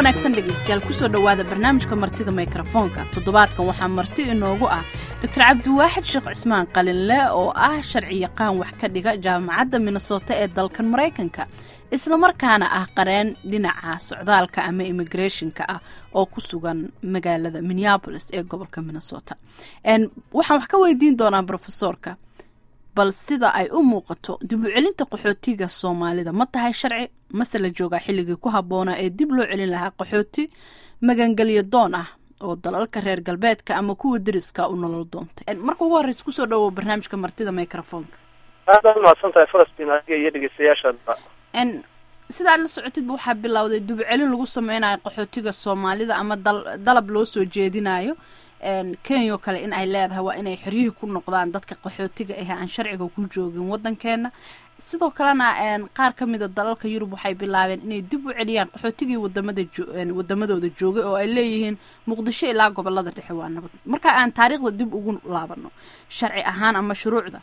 wanaagsan dhegaystayaal kusoo dhowaada barnaamijka martida mikrofoonka toddobaadkan waxaa marti inoogu ah doctor cabdiwaaxid sheekh cismaan qalinle oo ah sharci yaqaan wax ka dhiga jaamacadda minnesota ee dalkan maraykanka islamarkaana ah qareen dhinaca socdaalka ama immigrationka ah oo ku sugan magaalada minneabolis ee gobolka minnesota waxaan wax ka weydiin doonaa brofesorka bal sida ay u muuqato dib u celinta qaxootiga soomaalida ma tahay sharci mase la joogaa xilligii ku habboonaa ee dib loo celin lahaa qaxooti magangelyo doon ah oo dalalka reer galbeedka ama kuwa deriska u nolol doontay marka ugu horreysa kusoo dhawow barnaamijka martida microfonka aad aad umahadsan tahay falastiin adiga iyo dhegeystayaashaadba sidaad la socotidba waxaa bilowday dib u celin lagu sameynayo qaxootiga soomaalida ama dal dalab loo soo jeedinayo kenya oo kale in ay leedahay waa inay xoryihii ku noqdaan dadka qaxootiga ah aan sharciga ku joogin waddankeena sidoo kalena qaar ka mida dalalka yurub waxay bilaabeen inay dib u celiyaan qaxootigii wadamada wadamadooda joogay oo ay leeyihiin muqdisho ilaa gobolada dhexe waa nabad marka aan taariikhda dib ugu laabano sharci ahaan ama shuruucda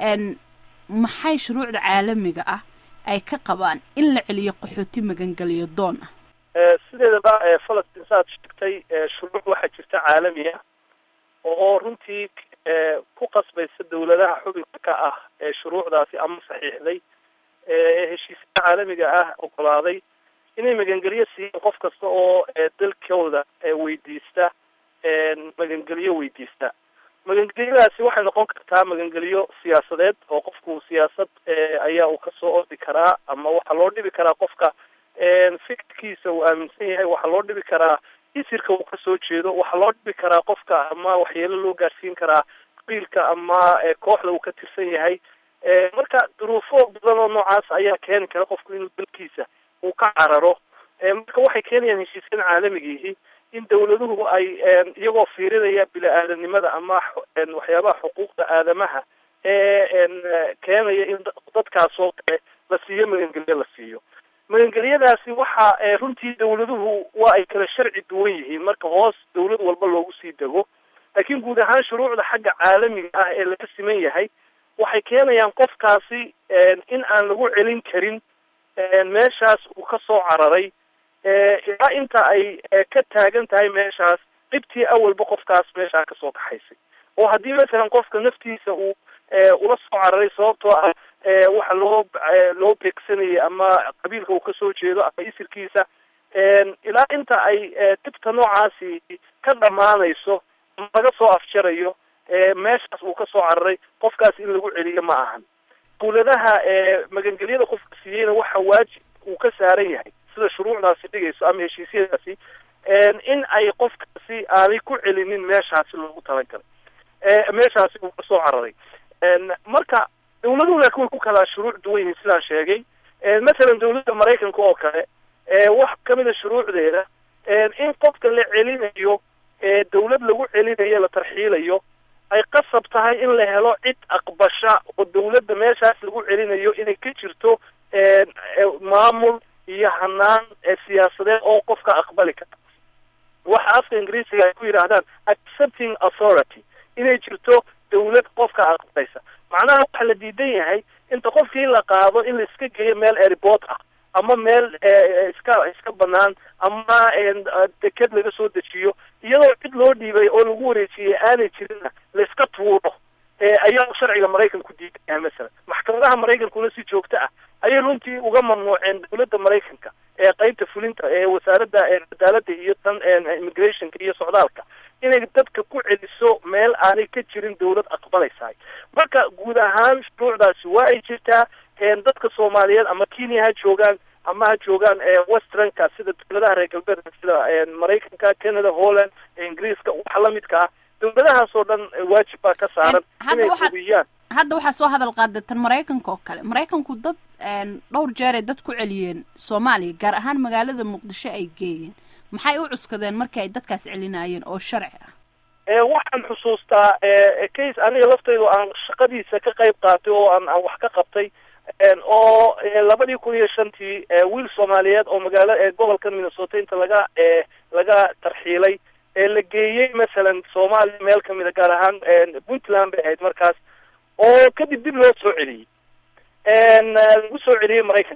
maxay shuruucda caalamiga ah ay ka qabaan in la celiyo qaxooti magangeliyo doon ah sideedaba falastiin saaad sheegtay shuruuc waxaa jirta caalami ah oo runtii ku qasbaysa dawladaha xubinka ka ah ee shuruucdaasi ama saxiixday ee heshiisyada caalamiga ah ogolaaday inay magangelyo siiyaan qof kasta oo dalkooda weydiista magangelyo weydiista magangelyadaasi waxay noqon kartaa magangelyo siyaasadeed oo qofku siyaasad ayaa uu kasoo ordi karaa ama waxaa loo dhibi karaa qofka fikirkiisa uu aaminsan yahay waxaa loo dhibi karaa isirka uu kasoo jeedo waxaa loo dhibi karaa qofka ama waxyeelo loo gaarsiin karaa qabiilka ama kooxda uu ka tirsan yahay marka duruufo badan oo noocaas ayaa keeni kara qofku inuu dalkiisa uu ka cararo marka waxay keenayaan heshiisyan caalamigiihi in dawladuhu ay iyagoo fiirinaya bili-aadanimada ama waxyaabaha xuquuqda aadamaha ee keenaya in dadkaasoo kale la siiyo magangelyo la siiyo magangelyadaasi waxa runtii dawladuhu waa ay kala sharci duwan yihiin marka hoos dawlad walba loogu sii dego laakiin guud ahaan shuruucda xagga caalamiga ah ee laga siman yahay waxay keenayaan qofkaasi in aan lagu celin karin meeshaas uu kasoo cararay ilaa inta ay ka taagan tahay meeshaas dhibtii awalba qofkaas meeshaa kasoo kaxaysay oo haddii masalan qofka naftiisa uu ula soo cararay sababtoo ah waxa loo loo beegsanayay ama qabiilka uu kasoo jeedo ama isirkiisa ilaa inta ay dhibta noocaasi ka dhamaanayso ama laga soo afjarayo meeshaas uu kasoo cararay qofkaas in lagu celiyo ma ahan dawladaha magangelyada qofka siiyeyna waxa waajib uu ka saaran yahay sida shuruucdaasi dhigayso ama heshiisyadaasi in ay qofkaasi aanay ku celinin meeshaasi loogu talagalay meeshaasi uu kasoo cararay marka dawladuhu laakiin way ku kala shuruuc duwan yihiin sidaan sheegay masalan dawladda maraykanka oo kale wax kamida shuruucdeeda in qofka la celinayo dawlad lagu celinayo la tarxiilayo ay qasab tahay in la helo cid aqbasha oo dawladda meeshaas lagu celinayo inay ka jirto maamul iyo hanaan siyaasadeed oo qofka aqbali kara waxa afka ingiriisiga ay ku yidhaahdaan accepting authority inay jirto dawlad qofka aqbalaysa macnaha waxa la diidan yahay inta qofkii in la qaado in la iska geeyo meel airport ah ama meel iska iska banaan ama deked laga soo dejiyo iyadoo cid loo dhiibay oo lagu wareejiyey aanay jirinna la iska tuuro ayaa sharciga maraykanku diidan yahay masalan maxkamadaha maraykankuna si joogto ah ayay runtii uga mamnuuceen dawladda maraykanka ee qeybta fulinta ee wasaaradda cadaaladda iyo tan immigrationka iyo socdaalka inay dadka ku celiso meel aanay ka jirin dawlad aqbalaysahay marka guud ahaan shuruucdaasi waa ay jirtaa dadka soomaaliyeed ama kenya ha joogaan ama ha joogaan westernka sida dawladaha reer galbeedka sida maraykanka canada holland ingiriiska wax lamidka ah dawladahaas oo dhan waajib baa ka saaran inay hubiyaan hadda waxaa soo hadal qaada tan maraykanka oo kale maraykanku dad dhowr jeer ay dad ku celiyeen soomaaliya gaar ahaan magaalada muqdisho ay geeyeen maxay u cuskadeen markii ay dadkaas celinayeen oo sharci ah waxaan xusuustaa case aniga laftaydu aan shaqadiisa ka qayb qaatay oo aan aan wax ka qabtay oo labadii kun iyo shantii wiil soomaaliyeed oo magaalo gobolka minnesota inta laga laga tarxiilay la geeyey masalan soomaaliya meel kamida gaar ahaan puntland bay ahayd markaas oo kadib dib loo soo celiyey lagu soo celiyey maraykanka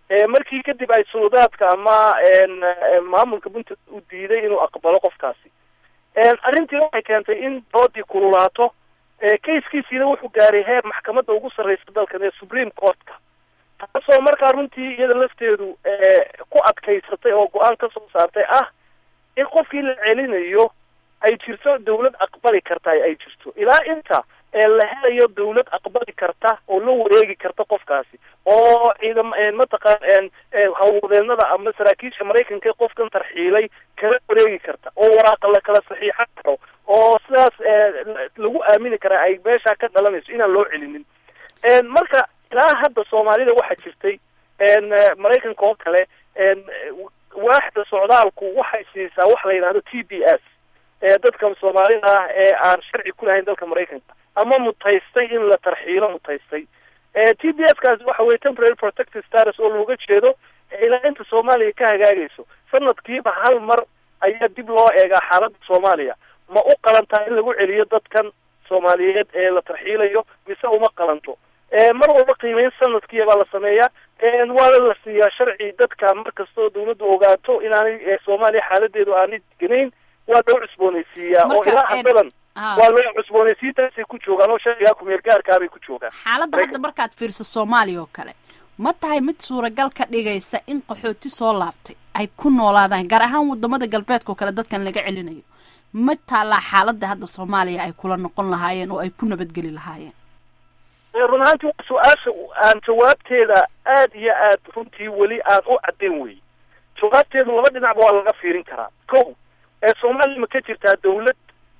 markii kadib ay suludaadka ama maamulka puntland u diiday inuu aqbalo qofkaasi arrintii waxay keentay in doodii kululaato kayskiisiina wuxuu gaaray heer maxkamadda ugu sarreysa dalkan ee supreme courtka taasoo markaa runtii iyada lafteedu ku adkaysatay oo go-aan ka soo saartay ah in qofkii la celinayo ay jirto dawlad aqbali karta ay jirto ilaa inta la helayo dawlad aqbali karta oo la wareegi karta qofkaasi oo ciidam mataqaan hawlwadeenada ama saraakiisha maraykanka qofkan tarxiilay kala wareegi karta oo waraaqa la kala saxiixan karo oo sidaas lagu aamini karaa ay meesha ka dhalanayso inaan loo celinin marka ilaa hadda soomaalida waxaa jirtay maraykanka oo kale waaxda socdaalku waxay siisaa wax la yidhahdo t b s dadka soomaalida ah ee aan sharci ku lahayn dalka maraykanka ama mutaystay in la tarxiilo mutaystay t b s kaasi waxa weye temporary protective status oo looga jeedo ilaa inta soomaaliya ka hagaagayso sanadkiiba hal mar ayaa dib loo eegaa xaaladda soomaaliya ma u qalantaa in lagu celiyo dadkan soomaaliyeed ee la tarxiilayo mise uma qalanto mar walba qiimeyn sanadkiia baa la sameeyaa waana la siiyaa sharci dadka markastoo dawladdu ogaato inaanay soomaaliya xaaladeedu aanay deganayn waa loo cusboonaysiiyaa oo ilaa haddadan waa loo cusboonaysiintaasay ku joogaan oo sharcigaa kumeel gaarkaabay ku joogaan xaaladda hadda markaad fiirso soomaaliya oo kale ma tahay mid suuragal ka dhigaysa in qaxooti soo laabtay ay ku noolaadaan gaar ahaan wadamada galbeedka oo kale dadkan laga celinayo ma taallaa xaaladda hadda soomaaliya ay kula noqon lahaayeen oo ay ku nabadgeli lahaayeen run ahaantii waa su-aasha aan jawaabteeda aad iyo aad runtii weli aan u caddayn wey jawaabteedu laba dhinacba waa laga fiirin karaa ko ee soomaaliya ma ka jirtaa dawlad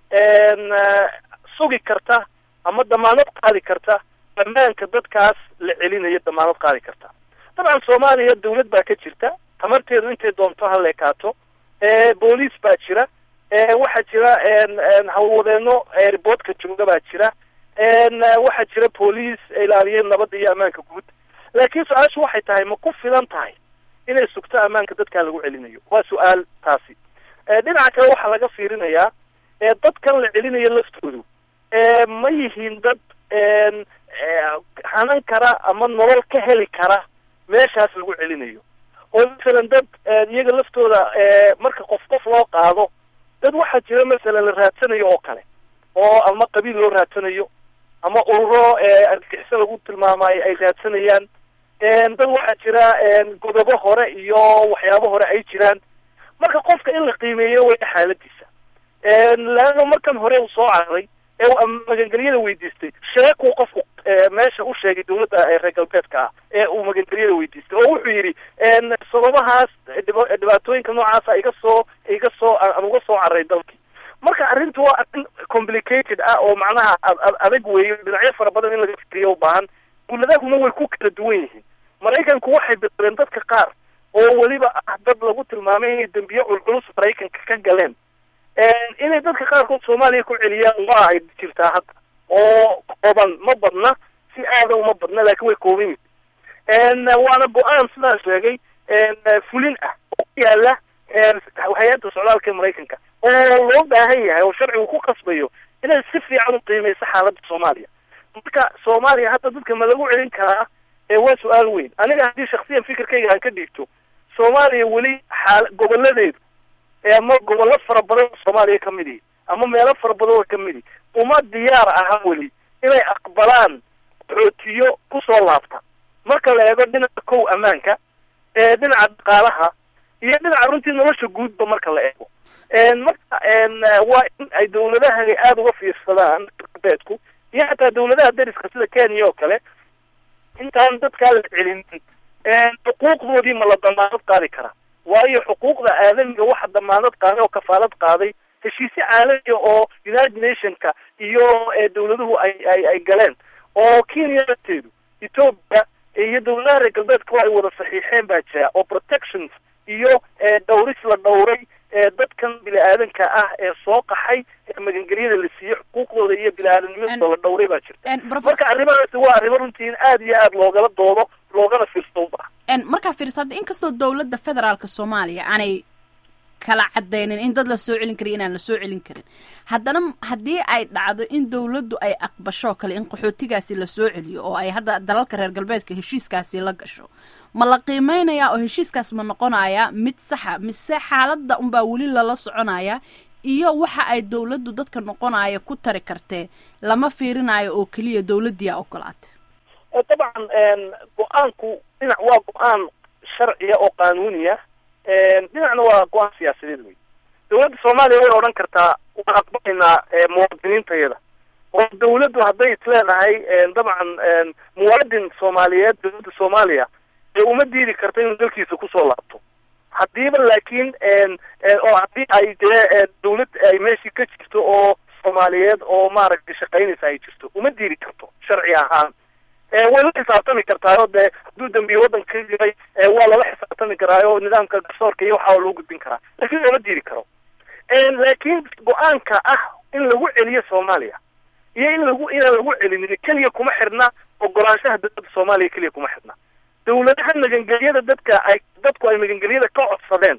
sugi karta ama damaanad qaadi karta ammaanka dadkaas la celinayo damaanad qaadi karta dabcan soomaaliya dawlad baa ka jirta tamarteedu intay doonto ha leekaato booliis baa jira waxaa jira hawlwadeeno riboodka jooga baa jira waxaa jira booliis ilaaliya nabadda iyo ammaanka guud laakiin su-aashu waxay tahay ma ku filan tahay inay sugto ammaanka dadkaa lagu celinayo waa su-aal taasi dhinaca kale waxaa laga fiirinayaa dadkan la celinayo laftoodu ma yihiin dad hanan kara ama nolol ka heli kara meeshaas lagu celinayo oo masalan dad iyaga laftooda marka qof qof loo qaado dad waxaa jira masalan la raadsanayo oo kale oo ama qabiil loo raadsanayo ama ururo argixisa lagu tilmaamayo ay raadsanayaan dad waxaa jira godobo hore iyo waxyaabo hore ay jiraan marka qofka in la qiimeeyo way xaaladiisa laano markan hore uu soo cararay ee uu magangelyada weydiistay sheekuu qofku meesha u sheegay dawladda reer galbeedka ah ee uu magangelyada weydiistay oo wuxuu yidhi sababahaas dhibaatooyinka noocaasa iga soo iga soo aan uga soo cararay dalkii marka arrintu waa arrin complicated ah oo macnaha adag weeyo dhinacyo fara badan in laga fikriyo u baahan dawladahuna way ku kala duwan yihiin maraykanku waxay biqireen dadka qaar oo weliba ah dad lagu tilmaamay inay dembiye culculus maraykanka ka galeen inay dadka qaarkood soomaaliya ku celiyaan waa ay jirtaa hadda oo kooban ma badna si aada uma badna laakiin way kooban yihin waana go-aan sidaa sheegay fulin ah oo ku yaala hay-adda socdaalka maraykanka oo loo baahan yahay oo sharcigu ku qasbayo inay si fiican u qiimeyso xaaladda soomaaliya marka soomaaliya hadda dadka ma lagu celin karaa waa su-aal weyn aniga haddii shaksiyan fikirkayga aan ka dhiigto soomaaliya weli xaal goboladeedu ama gobollo fara badan oo soomaaliya ka mid ihi ama meelo fara badan oo ka mid ihi uma diyaar aha weli inay aqbalaan xootiyo kusoo laabta marka la eego dhinaca kow ammaanka dhinaca dhaqaalaha iyo dhinaca runtii nolosha guudba marka la eego marka waa in ay dawladahani aada uga fiirsadaan galbeedku iyo xataa dawladaha dariska sida kenya oo kale intaan dadkaa la celinin xuquuqdoodii ma la damaanad qaadi karaa waayo xuquuqda aadamiga waxa damaanad qaaday oo kafaalad qaaday heshiisyo caalamiya oo united nationka iyo dawladuhu ay ay ay galeen oo kenya lafteedu ethoopia iyo dawladaha reer galbeedka ay wada saxiixeen baa jira oo protections iyo dhawris la dhawray dadkan bini-aadanka ah ee soo qaxay ee magangelyada la siiyey xuquuqdooda iyo bini-aadamnimadooda la dhawray baa jirta marka arrimahaasi waa arrimo runtii in aada iyo aada loogala doodo loogana fiirsto u baaha markaa fiirsa hadda inkastoo dawladda federaalka soomaaliya aanay kala cadaynin in dad la soo celin karin inaan la soo celin karin haddana haddii ay dhacdo in dowladdu ay aqbasho kale in qaxootigaasi la soo celiyo oo ay hadda dalalka reer galbeedka heshiiskaasi la gasho ma la qiimeynayaa oo heshiiskaas ma noqonayaa mid saxa mise xaaladda unbaa weli lala soconaya iyo waxa ay dowladdu dadka noqonaya ku tari kartee lama fiirinayo oo keliya dowladdiyaa ogolaatay dabcan go-aanku dhinac waa go-aan sharciya oo qaanuuniya dhinacna waa go-aan siyaasadeed wey dowladda soomaaliya way odhan kartaa waan aqbalaynaa muwaadiniintayada oo dawladdu hadday isleedahay dabcan muwaadin soomaaliyeed dowladda soomaaliya ee uma diidi karta inuu dalkiisa kusoo laabto haddiiba laakiin oo haddii ay dee dawlad ay meeshii ka jirto oo soomaaliyeed oo maaragtay shaqaynaysa ay jirto uma diidi karto sharci ahaan way la xisaabtami kartaayo dee hadduu dambiye waddanka ka jiray waa lala xisaabtami karaayo nidaamka garsoorka iyo waxaa loo gudbin karaa lakin looma diidi karo laakiin go-aanka ah in lagu celiyo soomaaliya iyo in lagu inaan lagu celinin keliya kuma xidhna ogolaanshaha dowladda soomaaliya keliya kuma xidhna dawladaha magangelyada dadka ay dadku ay magangelyada ka codsadeen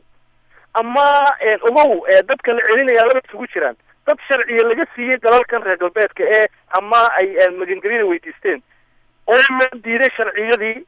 ama ogow dadka la celinaya laba isugu jiraan dad sharciya laga siiyey dalalkan reer galbeedka ee ama ay magangelyada weydiisteen oo la diiday sharciyadii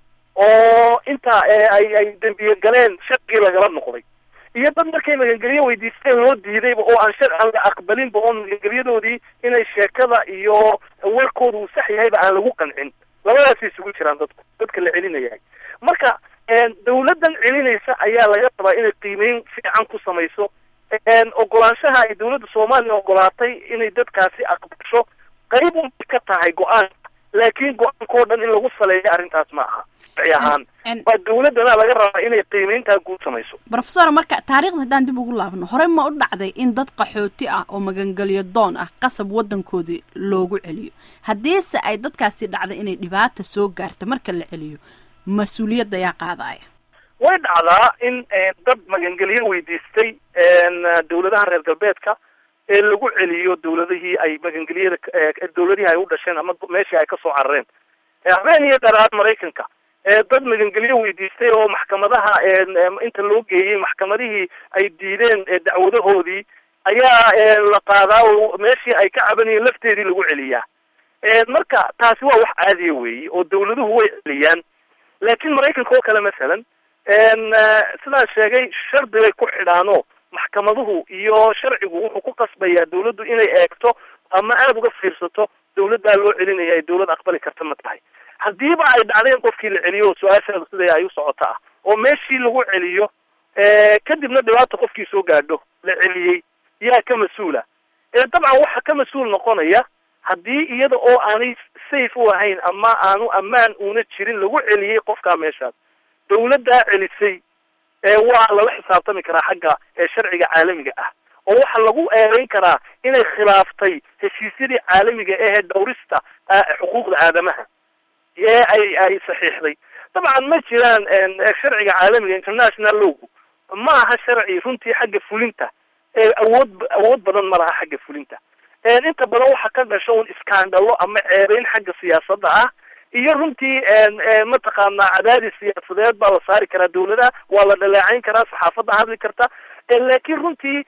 oo intaa ay ay dembiye galeen sharcigii lagala noqday iyo dad markay magangelyo weydiisteen loo diidayba oo aan shar aan la aqbalinba oo magangelyadoodii inay sheekada iyo warkooda uu sax yahayba aan lagu qancin labadaasay isugu jiraan dadku dadka la celinayahay marka dawladdan celinaysa ayaa laga rabaa inay qiimeyn fiican ku samayso ogolaanshaha ay dawladda soomaaliya ogolaatay inay dadkaasi aqbasho qayb unbay ka tahay go-aanka laakiin go-aankao dhan in lagu saleeyo arrintaas ma aha sharci ahaan waa dawladdana laga rabaa inay qiimeyntaa guud samayso rofesor marka taarikhda haddaan dib ugu laabno horey ma u dhacday in dad qaxooti ah oo magangelyo doon ah qasab waddankoodii loogu celiyo haddiise ay dadkaasi dhacday inay dhibaata soo gaarta marka la celiyo mas-uuliyadda ayaa qaadaya way dhacdaa in dad magangelyo weydiistay dawladaha reer galbeedka ee lagu celiyo dawladihii ay magangelyada dawladihii ay u dhasheen ama meeshii ay kasoo carareen habeen iyo dharaar maraykanka dad magangelyo weydiistay oo maxkamadaha inta loo geeyey maxkamadihii ay diideen dacwadahoodii ayaa la qaadaa oo meeshii ay ka cabanayeen lafteedii lagu celiyaa marka taasi waa wax caadiya weeyi oo dawladuhu way celiyaan laakiin maraykanka oo kale masalan sidaan sheegay shardi bay ku xidhaano maxkamaduhu iyo sharcigu wuxuu ku qasbayaa dawladdu inay eegto ama aada uga fiirsato dawladdaa loo celinaya ay dawlad aqbali karta ma tahay haddiiba ay dhacdeen qofkii la celiyo su-aashaada sida ay u socota ah oo meeshii lagu celiyo kadibna dhibaata qofkii soo gaadho la celiyey yaa ka mas-uula dabcan waxa ka mas-uul noqonaya haddii iyada oo aanay safe u ahayn ama aanu ammaan una jirin lagu celiyey qofkaa meeshaas dawladdaa celisay waa lala xisaabtami karaa xagga sharciga caalamiga ah oo waxaa lagu eedeyn karaa inay khilaaftay heshiisyadii caalamiga ahee dhawrista xuquuqda aadamaha ee ay ay saxiixday dabcan ma jiraan sharciga caalamiga international lowgu ma aha sharci runtii xagga fulinta awood awood badan ma laha xagga fulinta inta badan waxa ka dhasho un iskaandalo ama ceebeyn xagga siyaasadda ah iyo runtii mataqaanaa cadaadis siyaasadeed baa la saari karaa dawladaha waa la dhaleecayn karaa saxaafadda hadli karta laakiin runtii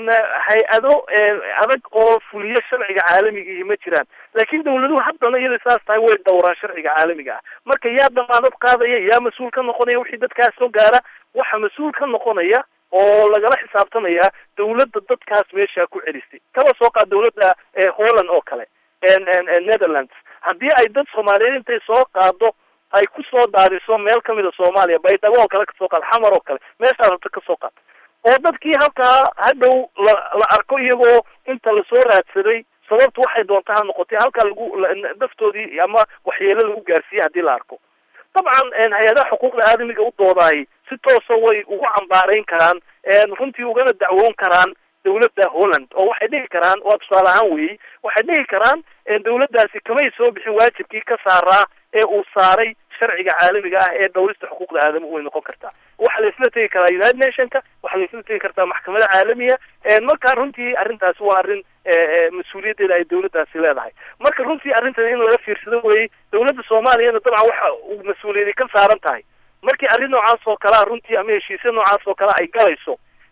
hay-ado adag oo fuliyo sharciga caalamiga ma jiraan laakiin dawladuhu haddana iyada saas tahay way dhowraan sharciga caalamiga ah marka yaa damaanad qaadaya yaa mas-uul ka noqonaya wixii dadkaas soo gaara waxa mas-uul ka noqonaya oo lagala xisaabtamaya dawladda dadkaas meesha ku celisay kaba soo qaad dawladda holland oo kale netherlands haddii ay dad soomaaliyeed intay soo qaado ay kusoo daadiso meel kamida soomaaliya baydhabo oo kale kasoo qaad xamar oo kale meeshaa rabta kasoo qaad oo dadkii halkaa hadhow la la arko iyagoo inta lasoo raadsaday sababtu waxay doonta ha noqotay halkaa lagu daftoodii ama waxyeelo lagu gaarsiiyey haddii la arko dabcan hay-adaha xuquuqda aadamiga u doodaay si toosa way ugu cambaarayn karaan runtii ugana dacwoon karaan dawladda holland oo waxay dhihi karaan waa tusaale ahaan weeyey waxay dhihi karaan dawladdaasi kamay soo bixin waajibkii ka saaraa ee uu saaray sharciga caalamiga ah ee dhawrista xuquuqda aadamuhu way noqon kartaa waxaa la isla tegi karaa united nationka waxaa la isla tegi kartaa maxkamada caalamiga marka runtii arrintaasi waa arrin mas-uuliyaddeeda ay dawladdaasi leedahay marka runtii arrintan in laga fiirsado weeyey dawladda soomaaliyana dabcan waxa uu mas-uuliyadi ka saaran tahay markii arrin noocaas oo kalea runtii ama heshiisya noocaas oo kale ay galayso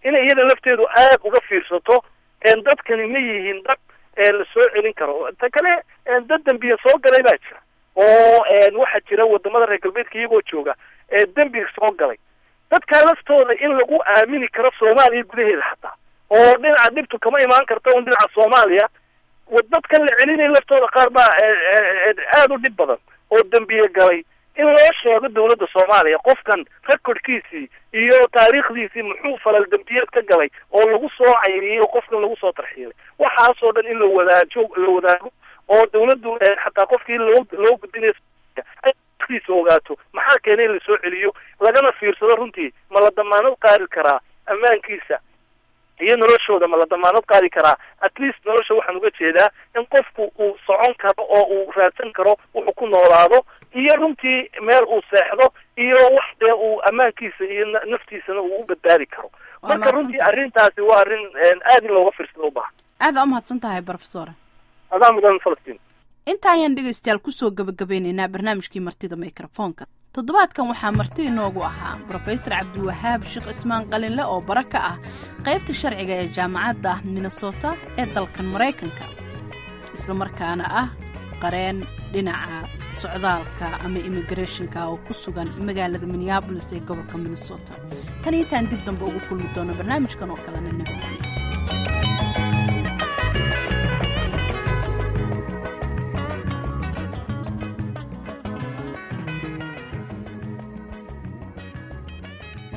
inay iyada lafteedu aad uga fiirsato dadkani ma yihiin dad la soo celin karo ta kale dad dembiya soo galay baa jira oo waxaa jira wadamada reer galbeedka iyagoo jooga dembiga soo galay dadkaa laftooda in lagu aamini karo soomaaliya gudaheeda xataa oo dhinaca dhibtu kama imaan karta un dhinaca soomaaliya dadkan la celinaya laftooda qaar baa aada u dhib badan oo dembiye galay in loo sheego dawladda soomaaliya qofkan recordkiisii iyo taariikhdiisii muxuu falal dembiyeed ka galay oo lagu soo cayriyey oo qofkan lagu soo tarxiilay waxaasoo dhan in la wadaajo la wadaago oo dawladdu xataa qofkii loo loo gudbinayo kiisa ogaato maxaa keenay in lasoo celiyo lagana fiirsado runtii ma la damaanad qaadi karaa ammaankiisa iyo noloshooda ma la damaanad qaadi karaa at least nolosha waxaan uga jeedaa in qofku uu socon karo oo uu raadsan karo wuxuu ku noolaado iyo runtii meel uu seexdo iyo wax dee uu ammaankiisa iyo naftiisana uu u badbaadi karo marka runtii arrintaasi waa arrin aad in looga fiirsado u baahan aada u mahadsan tahay brofesor adaa mudan falastiin inta ayaan dhegaystayaal kusoo gabagabeynaynaa barnaamijkii martida mikrofoonka toddobaadkan waxaa marti inoogu ahaa brofesor cabdiwahaab sheekh cismaan qalinle oo bara ka ah qaybta sharciga ee jaamacadda minnesota ee dalkan maraykanka islamarkaana ah qareen dhinaca socdaalka ama immigrathonka oo ku sugan magaalada minneabolis ee gobolka minnesota tan intaan dib dambe ugu kulmi doono barnaamijkan oo kalena nabadgelyo